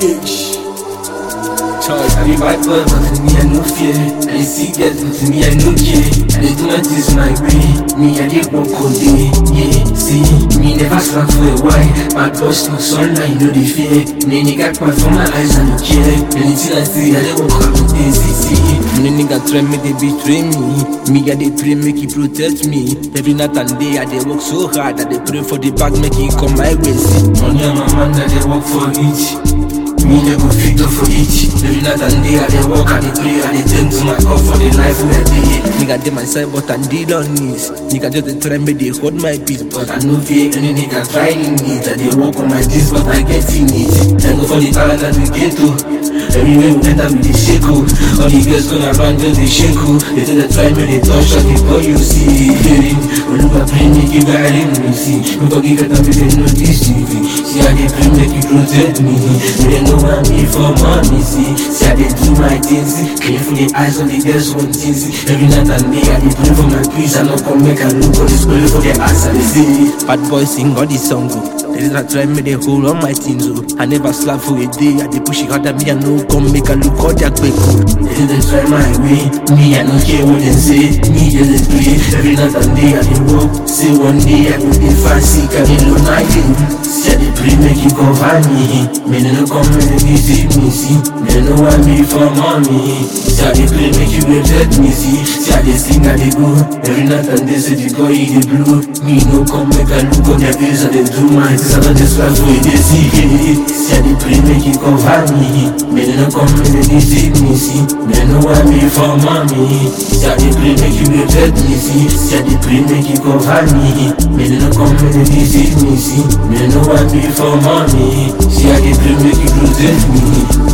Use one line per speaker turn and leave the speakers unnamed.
bitch. Charge, I be bad boy, but to me I no fear. I dey see girls, but to me I no care. I dey do my things my way. Me I dey walk all day. Yeah, see, me never slack for a while. My boss no sunlight, no dey fear. Me nigga quiet for my eyes, I no care. Anything I see, I dey walk out with easy. See, me nigga try me, they betray me. Me I dey pray, make he protect me. Every night and day I dey work so hard. I dey pray for the bag, make it come my way. See, money on my mind, I dey work for it. Me dey go fit up for it Every night and day I dey work, I dey pray, I dey thank to my God for the life wey I dey Nigga dey my side but I dey on knees Nigga just dey try me dey hold my peace But I no fear any nigga trying it I dey work on my this but I get in it Thank God for the talent that we get to Everywhere we enter we dey shake oh All the girls going around just dey shake oh They say they try me, they touch us before you see Hearing, Oluwa pray make you guide me see Make God give it up, they know this TV See I dey pray make you protect me They dey know I'm here for money see See I dey do my things see Careful the eyes of the girls one thing see Every night and day I dey pray for my peace I no come make I look for this pray for the eyes I dey see Bad boy sing all this song oh They dey try me dey hold on my things oh I never slap for a day I dey push it harder me I no come make I look all their quick oh They dey try my way Me I no care what they say Me just dey pray Every night and day I dey work Say one day I go dey fancy Can you know I dey See I dey pray make you cover me Me they no come make you see me see Me no want me for money See I dey pray make you protect me see See I dey sing I dey go Every night and day say the girl he dey blow Me no come make I look on their face I dey do my things I don't just fly for it they see yeah. See I dey pray make you cover me Me they no come make you see me see Me no want me for money See I dey pray make you protect me see See I dey pray make you cover me Me they no come make you see me see Me no want me for money See I dey pray make you protect me